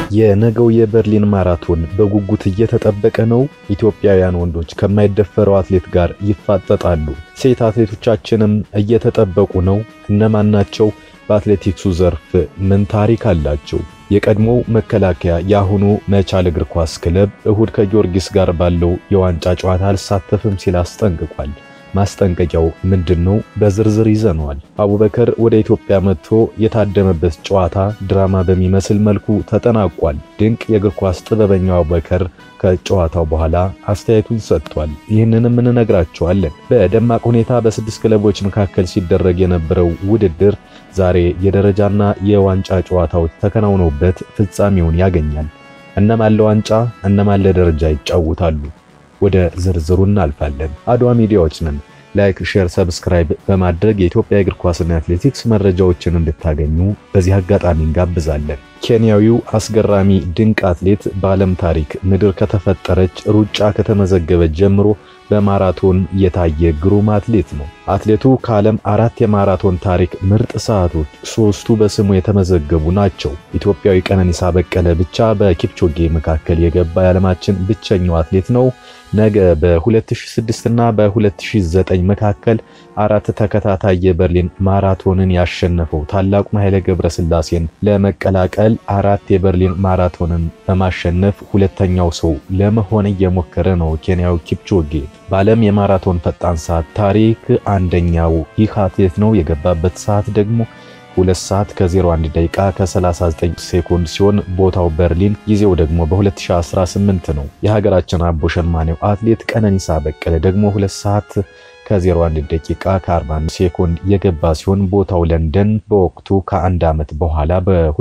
የነገው የበርሊን ማራቶን በጉጉት እየተጠበቀ ነው። ኢትዮጵያውያን ወንዶች ከማይደፈረው አትሌት ጋር ይፋጠጣሉ። ሴት አትሌቶቻችንም እየተጠበቁ ነው። እነማን ናቸው? በአትሌቲክሱ ዘርፍ ምን ታሪክ አላቸው? የቀድሞው መከላከያ የአሁኑ መቻል እግር ኳስ ክለብ እሁድ ከጊዮርጊስ ጋር ባለው የዋንጫ ጨዋታ አልሳተፍም ሲል አስጠንቅቋል። ማስጠንቀቂያው ምንድን ነው? በዝርዝር ይዘነዋል። አቡበከር ወደ ኢትዮጵያ መጥቶ የታደመበት ጨዋታ ድራማ በሚመስል መልኩ ተጠናቋል። ድንቅ የእግር ኳስ ጥበበኛው አቡበከር ከጨዋታው በኋላ አስተያየቱን ሰጥቷል። ይህንንም እንነግራቸዋለን። በደማቅ ሁኔታ በስድስት ክለቦች መካከል ሲደረግ የነበረው ውድድር ዛሬ የደረጃና የዋንጫ ጨዋታዎች ተከናውነውበት ፍጻሜውን ያገኛል። እነማን ለዋንጫ እነማን ለደረጃ ይጫወታሉ? ወደ ዝርዝሩ እናልፋለን። አድዋ ሚዲያዎች ነን። ላይክ፣ ሼር፣ ሰብስክራይብ በማድረግ የኢትዮጵያ እግር ኳስና አትሌቲክስ መረጃዎችን እንድታገኙ በዚህ አጋጣሚ እንጋብዛለን። ኬንያዊው አስገራሚ ድንቅ አትሌት በዓለም ታሪክ ምድር ከተፈጠረች ሩጫ ከተመዘገበች ጀምሮ በማራቶን የታየ ግሩም አትሌት ነው። አትሌቱ ከዓለም አራት የማራቶን ታሪክ ምርጥ ሰዓቶች ሶስቱ በስሙ የተመዘገቡ ናቸው። ኢትዮጵያዊ ቀነኒሳ በቀለ ብቻ በኪፕቾጌ መካከል የገባ የዓለማችን ብቸኛው አትሌት ነው። ነገ በ2006 እና በ2009 መካከል አራት ተከታታይ የበርሊን ማራቶንን ያሸነፈው ታላቁ ኃይለ ገብረስላሴን ለመቀላቀል አራት የበርሊን ማራቶንን በማሸነፍ ሁለተኛው ሰው ለመሆን እየሞከረ ነው። ኬንያው ኪፕቾጌ በዓለም የማራቶን ፈጣን ሰዓት ታሪክ አንደኛው ይህ አትሌት ነው። የገባበት ሰዓት ደግሞ ሁለት ሰዓት ከ01 ደቂቃ ከ39 ሴኮንድ ሲሆን ቦታው በርሊን፣ ጊዜው ደግሞ በ2018 ነው። የሀገራችን አቦ ሸማኔው አትሌት ቀነኒሳ በቀለ ደግሞ ሁለት ሰዓት ከ01 ደቂቃ ከ41 ሴኮንድ የገባ ሲሆን ቦታው ለንደን በወቅቱ ከአንድ ዓመት በኋላ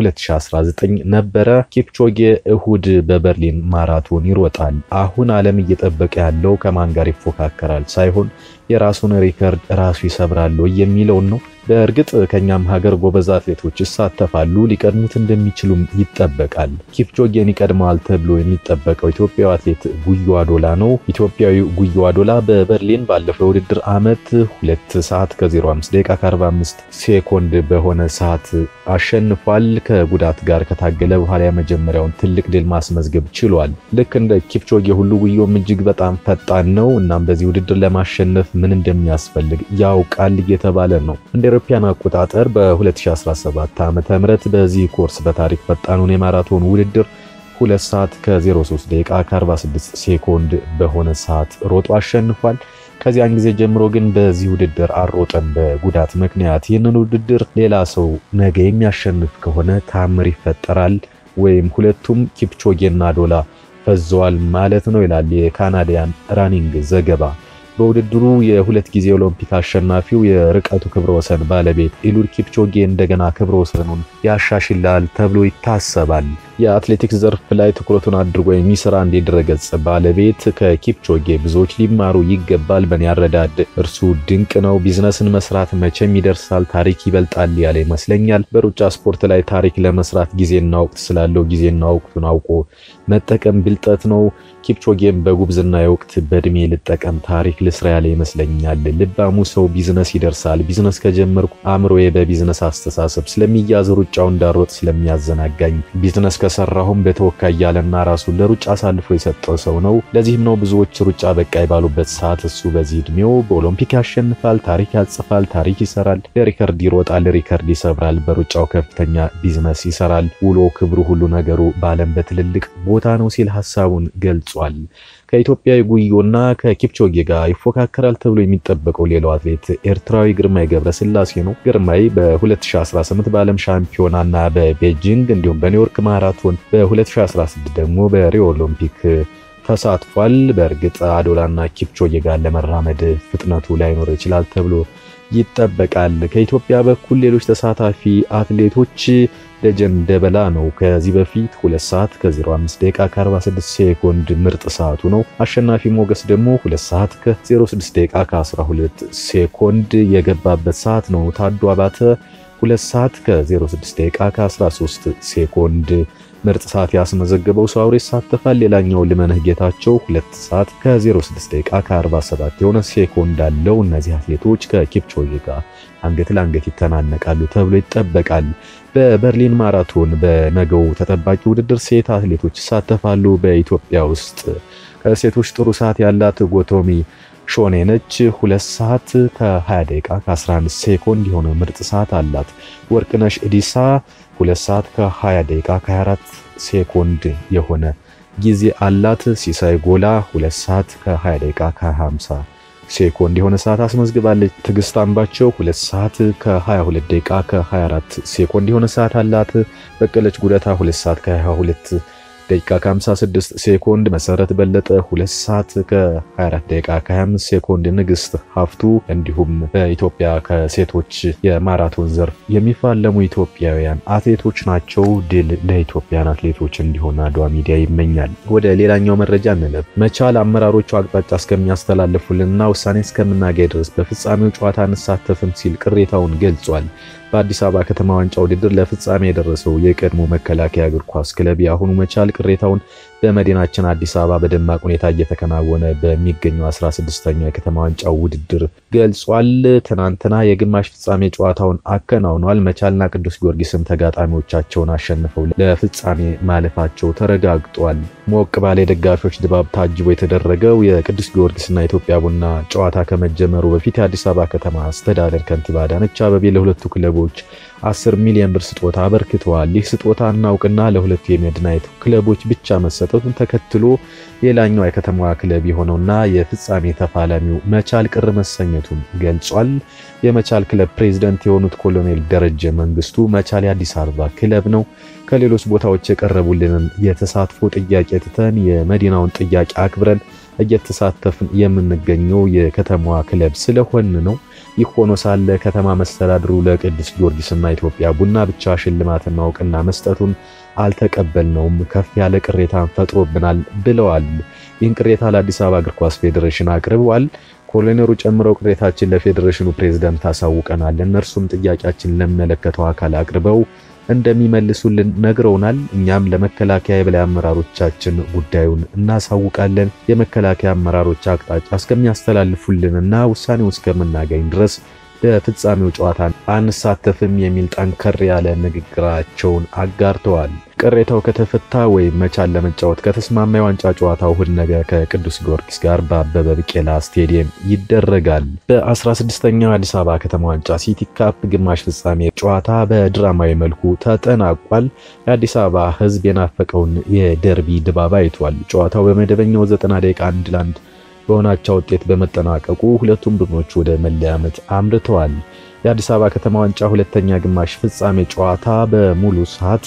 በ2019 ነበረ። ኪፕቾጌ እሁድ በበርሊን ማራቶን ይሮጣል። አሁን ዓለም እየጠበቀ ያለው ከማን ጋር ይፎካከራል ሳይሆን የራሱን ሪከርድ ራሱ ይሰብራል የሚለውን ነው። በእርግጥ ከኛም ሀገር ጎበዝ አትሌቶች ይሳተፋሉ፣ ሊቀድሙት እንደሚችሉም ይጠበቃል። ኪፕቾጌን ይቀድመዋል ተብሎ የሚጠበቀው ኢትዮጵያዊ አትሌት ጉዮ አዶላ ነው። ኢትዮጵያዊው ጉዮ አዶላ በበርሊን ባለፈው የውድድር ዓመት 2 ሰዓት ከ05 ደቂቃ ከ45 ሴኮንድ በሆነ ሰዓት አሸንፏል። ከጉዳት ጋር ከታገለ በኋላ የመጀመሪያውን ትልቅ ድል ማስመዝገብ ችሏል። ልክ እንደ ኪፕቾጌ ሁሉ ጉዮም እጅግ በጣም ፈጣን ነው። እናም በዚህ ውድድር ለማሸነፍ ምን እንደሚያስፈልግ ያውቃል እየተባለ ነው። እንደ አውሮፓውያን አቆጣጠር በ2017 ዓ.ም በዚህ ኮርስ በታሪክ ፈጣኑን የማራቶን ውድድር 2 ሰዓት ከ03 ደቂቃ ከ46 ሴኮንድ በሆነ ሰዓት ሮጦ አሸንፏል። ከዚያን ጊዜ ጀምሮ ግን በዚህ ውድድር አልሮጠም በጉዳት ምክንያት። ይህንን ውድድር ሌላ ሰው ነገ የሚያሸንፍ ከሆነ ታምር ይፈጠራል ወይም ሁለቱም ኪፕቾጌና አዶላ ፈዘዋል ማለት ነው ይላል የካናዲያን ራኒንግ ዘገባ። በውድድሩ የሁለት ጊዜ ኦሎምፒክ አሸናፊው የርቀቱ ክብረ ወሰን ባለቤት ኢሉድ ኪፕቾጌ እንደገና ክብረ ወሰኑን ያሻሽላል ተብሎ ይታሰባል። የአትሌቲክስ ዘርፍ ላይ ትኩረቱን አድርጎ የሚሰራ አንድ የድረገጽ ባለቤት ከኪፕቾጌ ብዙዎች ሊማሩ ይገባል፣ በኔ አረዳድ እርሱ ድንቅ ነው፣ ቢዝነስን መስራት መቼም ይደርሳል፣ ታሪክ ይበልጣል ያለ ይመስለኛል። በሩጫ ስፖርት ላይ ታሪክ ለመስራት ጊዜና ወቅት ስላለው ጊዜና ወቅቱን አውቆ መጠቀም ብልጠት ነው። ኪፕቾጌም በጉብዝና ወቅት በእድሜ ልጠቀም ታሪክ ልስራ ያለ ይመስለኛል። ልባሙ ሰው ቢዝነስ ይደርሳል። ቢዝነስ ከጀመርኩ አእምሮዬ በቢዝነስ አስተሳሰብ ስለሚያዝ ሩጫው እንዳሮጥ ስለሚያዘናጋኝ ቢዝነስ ከሰራሁም በተወካይ ያለና ራሱን ለሩጫ አሳልፎ የሰጠው ሰው ነው። ለዚህም ነው ብዙዎች ሩጫ በቃይ ባሉበት ሰዓት እሱ በዚህ እድሜው በኦሎምፒክ ያሸንፋል፣ ታሪክ ያጽፋል፣ ታሪክ ይሰራል፣ ለሪከርድ ይሮጣል፣ ሪከርድ ይሰብራል፣ በሩጫው ከፍተኛ ቢዝነስ ይሰራል። ውሎ ክብሩ፣ ሁሉ ነገሩ በዓለም በትልልቅ ቦታ ነው ሲል ሀሳቡን ገልጿል። ከኢትዮጵያዊ ጉዮና ከኪፕቾጌ ጋር ይፎካከራል ተብሎ የሚጠበቀው ሌላው አትሌት ኤርትራዊ ግርማይ ገብረስላሴ ነው። ግርማይ በ2018 በዓለም ሻምፒዮናና በቤጂንግ እንዲሁም በኒውዮርክ ማራቶን በ2016 ደግሞ በሪዮ ኦሎምፒክ ተሳትፏል። በእርግጥ አዶላና ኪፕቾጌ ጋር ለመራመድ ፍጥነቱ ላይኖር ይችላል ተብሎ ይጠበቃል። ከኢትዮጵያ በኩል ሌሎች ተሳታፊ አትሌቶች ደጀን ደበላ ነው። ከዚህ በፊት 2 ሰዓት ከ05 ደቂቃ ከ46 ሴኮንድ ምርጥ ሰዓቱ ነው። አሸናፊ ሞገስ ደግሞ 2 ሰዓት ከ06 ደቂቃ ከ12 ሴኮንድ የገባበት ሰዓት ነው። ታዱ አባተ 2 ሰዓት ከ06 ደቂቃ ከ13 ሴኮንድ ምርጥ ሰዓት ያስመዘገበው ሰው ይሳተፋል። ሌላኛው ልመነህ ጌታቸው 2 ሰዓት ከ06 ደቂቃ ከ47 የሆነ ሴኮንድ አለው። እነዚህ አትሌቶች ከኪፕቾጌ ጋር አንገት ለአንገት ይተናነቃሉ ተብሎ ይጠበቃል። በበርሊን ማራቶን በነገው ተጠባቂ ውድድር ሴት አትሌቶች ይሳተፋሉ። በኢትዮጵያ ውስጥ ከሴቶች ጥሩ ሰዓት ያላት ጎቶሚ ሾኔ ነች። 2 ሰዓት ከ20 ደቂቃ ከ11 ሴኮንድ የሆነ ምርጥ ሰዓት አላት። ወርቅነሽ እዲሳ 2 ሰዓት ከ20 ደቂቃ ከ24 ሴኮንድ የሆነ ጊዜ አላት። ሲሳይ ጎላ 2 ሰዓት ከ20 ደቂቃ ከ50 ሴኮንድ የሆነ ሰዓት አስመዝግባለች። ትዕግስት አምባቸው 2 ሰዓት ከ22 ደቂቃ ከ24 ሴኮንድ የሆነ ሰዓት አላት። በቀለች ጉደታ 2 ሰዓት ከ22 ደቂቃ ከ56 ሴኮንድ፣ መሰረት በለጠ 2 ሰዓት ከ24 ደቂቃ ከ25 ሴኮንድ፣ ንግስት ሀፍቱ እንዲሁም በኢትዮጵያ ከሴቶች የማራቶን ዘርፍ የሚፋለሙ ኢትዮጵያውያን አትሌቶች ናቸው። ድል ለኢትዮጵያን አትሌቶች እንዲሆን አድዋ ሚዲያ ይመኛል። ወደ ሌላኛው መረጃ እንለፍ። መቻል አመራሮቹ አቅጣጫ እስከሚያስተላልፉልንና ውሳኔ እስከምናገኝ ድረስ በፍጻሜው ጨዋታ አንሳተፍም ሲል ቅሬታውን ገልጿል። በአዲስ አበባ ከተማ ዋንጫ ውድድር ለፍጻሜ የደረሰው የቀድሞ መከላከያ እግር ኳስ ክለብ የአሁኑ መቻል ቅሬታውን በመዲናችን አዲስ አበባ በደማቅ ሁኔታ እየተከናወነ በሚገኘው 16ኛው የከተማ ዋንጫ ውድድር ገልጿል። ትናንትና የግማሽ ፍጻሜ ጨዋታውን አከናውኗል። መቻልና ቅዱስ ጊዮርጊስም ተጋጣሚዎቻቸውን አሸንፈው ለፍጻሜ ማለፋቸው ተረጋግጧል። ሞቅ ባለ የደጋፊዎች ድባብ ታጅቦ የተደረገው የቅዱስ ጊዮርጊስና የኢትዮጵያ ቡና ጨዋታ ከመጀመሩ በፊት የአዲስ አበባ ከተማ አስተዳደር ከንቲባ አዳነች አቤቤ ለሁለቱ ክለቦች 10 ሚሊዮን ብር ስጦታ አበርክተዋል። ይህ ስጦታና እውቅና ለሁለቱ የመድናይት ክለቦች ብቻ መሰጠቱን ተከትሎ ሌላኛው የከተማዋ ክለብ የሆነውና የፍጻሜ ተፋላሚው መቻል ቅር መሰኘቱን ገልጿል። የመቻል ክለብ ፕሬዝዳንት የሆኑት ኮሎኔል ደረጀ መንግስቱ መቻል የአዲስ አበባ ክለብ ነው፣ ከሌሎች ቦታዎች የቀረቡልንን የተሳትፎ ጥያቄ ትተን የመዲናውን ጥያቄ አክብረን እየተሳተፍን የምንገኘው የከተማዋ ክለብ ስለሆን ነው። ይህ ሆኖ ሳለ ከተማ መስተዳድሩ ለቅዱስ ጊዮርጊስና ኢትዮጵያ ቡና ብቻ ሽልማትና እውቅና መስጠቱን አልተቀበልነውም፣ ከፍ ያለ ቅሬታን ፈጥሮብናል ብለዋል። ይህን ቅሬታ ለአዲስ አበባ እግር ኳስ ፌዴሬሽን አቅርበዋል። ኮሎኔሉ ጨምረው ቅሬታችን ለፌዴሬሽኑ ፕሬዝዳንት ታሳውቀናል፣ እነርሱም ጥያቄያችን ለሚመለከተው አካል አቅርበው እንደሚመልሱልን ነግረውናል። እኛም ለመከላከያ የበላይ አመራሮቻችን ጉዳዩን እናሳውቃለን። የመከላከያ አመራሮች አቅጣጫ እስከሚያስተላልፉልንና ውሳኔው እስከምናገኝ ድረስ በፍጻሜው ጨዋታ አንሳተፍም የሚል ጠንከር ያለ ንግግራቸውን አጋርተዋል። ቅሬታው ከተፈታ ወይም መቻል ለመጫወት ከተስማማ የዋንጫ ጨዋታው እሁድ ነገ ከቅዱስ ጊዮርጊስ ጋር በአበበ ቢቄላ ስቴዲየም ይደረጋል። በ16ኛው አዲስ አበባ ከተማ ዋንጫ ሲቲ ካፕ ግማሽ ፍጻሜ ጨዋታ በድራማዊ መልኩ ተጠናቋል። የአዲስ አበባ ሕዝብ የናፈቀውን የደርቢ ድባብ አይቷል። ጨዋታው በመደበኛው 90 ደቂቃ አንድ ለአንድ በሆናቸው ውጤት በመጠናቀቁ ሁለቱም ቡድኖች ወደ መለያ ምት አምርተዋል። የአዲስ አበባ ከተማ ዋንጫ ሁለተኛ ግማሽ ፍጻሜ ጨዋታ በሙሉ ሰዓት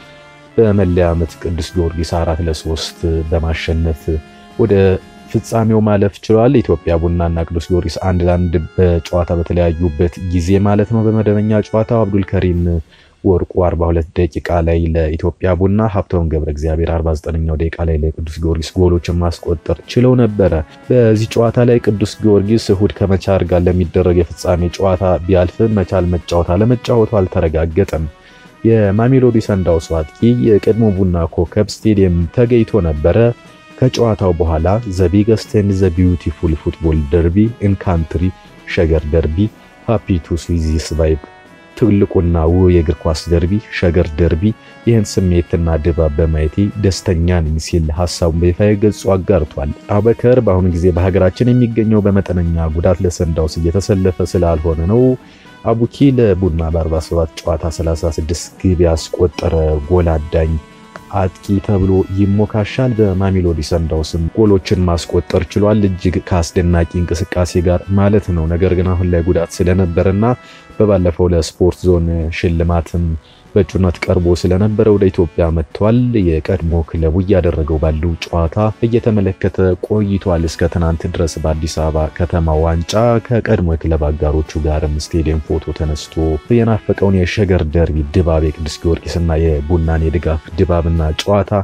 በመለያ ምት ቅዱስ ጊዮርጊስ አራት ለሶስት በማሸነፍ ወደ ፍጻሜው ማለፍ ችሏል። ኢትዮጵያ ቡናና ቅዱስ ጊዮርጊስ አንድ ለአንድ በጨዋታ በተለያዩበት ጊዜ ማለት ነው። በመደበኛ ጨዋታው አብዱል ከሪም ወርቁ 42 ደቂቃ ላይ ለኢትዮጵያ ቡና፣ ሀብታውን ገብረ እግዚአብሔር 49ኛው ደቂቃ ላይ ለቅዱስ ጊዮርጊስ ጎሎችን ማስቆጠር ችለው ነበረ። በዚህ ጨዋታ ላይ ቅዱስ ጊዮርጊስ እሁድ ከመቻል ጋር ለሚደረግ የፍጻሜ ጨዋታ ቢያልፍም መቻል መጫወት አለመጫወቱ አልተረጋገጠም። የማሜሎዲ ሰንዳውስ አጥቂ የቀድሞ ቡና ኮከብ ስቴዲየም ተገኝቶ ነበረ። ከጨዋታው በኋላ ዘ ቢገስት ኤንድ ዘ ቢዩቲፉል ፉትቦል ደርቢ ኢን ካንትሪ ሸገር ደርቢ ሃፒ ቱ ሲ ዚስ ቫይብ ትልቁና ውብ የእግር ኳስ ደርቢ ሸገር ደርቢ ይህን ስሜትና ድባብ በማየቴ ደስተኛ ነኝ ሲል ሀሳቡን በይፋ ገጹ አጋርቷል። አበከር በአሁኑ ጊዜ በሀገራችን የሚገኘው በመጠነኛ ጉዳት ለሰንዳውስ እየተሰለፈ ስላልሆነ ነው። አቡኪ ለቡና በ47 ጨዋታ 36 ግብ ያስቆጠረ ጎል አዳኝ አጥቂ ተብሎ ይሞካሻል። በማሜሎዲ ሰንዳውስም ጎሎችን ማስቆጠር ችሏል፣ እጅግ ከአስደናቂ እንቅስቃሴ ጋር ማለት ነው። ነገር ግን አሁን ላይ ጉዳት ስለነበረና በባለፈው ለስፖርት ዞን ሽልማትም በእጩነት ቀርቦ ስለነበረ ወደ ኢትዮጵያ መጥቷል። የቀድሞ ክለቡ እያደረገው ባለው ጨዋታ እየተመለከተ ቆይቷል። እስከ ትናንት ድረስ በአዲስ አበባ ከተማ ዋንጫ ከቀድሞ የክለብ አጋሮቹ ጋርም ስቴዲየም ፎቶ ተነስቶ የናፈቀውን የሸገር ደርቢ ድባብ የቅዱስ ጊዮርጊስና የቡናን የድጋፍ ድባብና ጨዋታ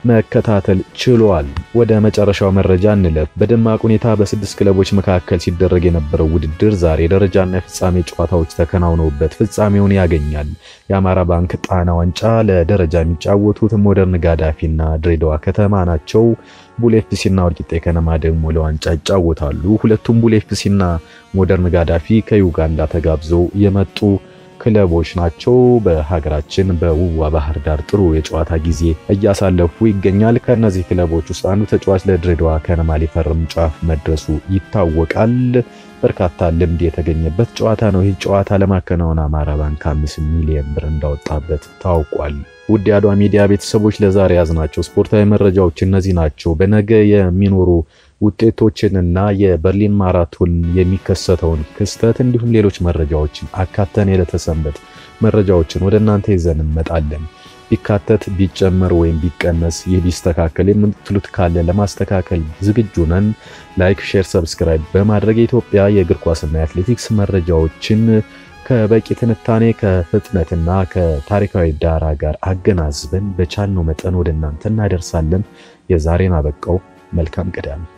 መከታተል ችሏል። ወደ መጨረሻው መረጃ እንለፍ። በደማቅ ሁኔታ በስድስት ክለቦች መካከል ሲደረግ የነበረው ውድድር ዛሬ ደረጃና የፍጻሜ ጨዋታዎች ተከናውነውበት ፍጻሜውን ያገኛል። የአማራ ባንክ ጣና ዋንጫ ለደረጃ የሚጫወቱት ሞደርን ጋዳፊና ድሬዳዋ ከተማ ናቸው። ቡሌ ኤፍሲና ወልቂጤ ከነማ ደግሞ ለዋንጫ ይጫወታሉ። ሁለቱም ቡሌ ኤፍሲና ሞደርን ጋዳፊ ከዩጋንዳ ተጋብዘው የመጡ ክለቦች ናቸው። በሀገራችን በውዋ ባህር ዳር ጥሩ የጨዋታ ጊዜ እያሳለፉ ይገኛል። ከእነዚህ ክለቦች ውስጥ አንዱ ተጫዋች ለድሬዳዋ ከነማ ሊፈርም ጫፍ መድረሱ ይታወቃል። በርካታ ልምድ የተገኘበት ጨዋታ ነው። ይህ ጨዋታ ለማከናወን አማራ ባንክ አምስት ሚሊዮን ብር እንዳወጣበት ታውቋል። ውድ የአድዋ ሚዲያ ቤተሰቦች ለዛሬ ያዝናቸው ስፖርታዊ መረጃዎች እነዚህ ናቸው። በነገ የሚኖሩ ውጤቶችንና የበርሊን ማራቶን የሚከሰተውን ክስተት እንዲሁም ሌሎች መረጃዎችን አካተን የለተሰንበት መረጃዎችን ወደ እናንተ ይዘን እንመጣለን። ቢካተት ቢጨመር ወይም ቢቀነስ ይህ ቢስተካከል የምትሉት ካለ ለማስተካከል ዝግጁ ነን። ላይክ፣ ሼር፣ ሰብስክራይብ በማድረግ የኢትዮጵያ የእግር ኳስና የአትሌቲክስ መረጃዎችን ከበቂ ትንታኔ ከፍጥነትና ከታሪካዊ ዳራ ጋር አገናዝበን በቻልነው መጠን ወደ እናንተ እናደርሳለን። የዛሬን አበቃው። መልካም ቅዳሜ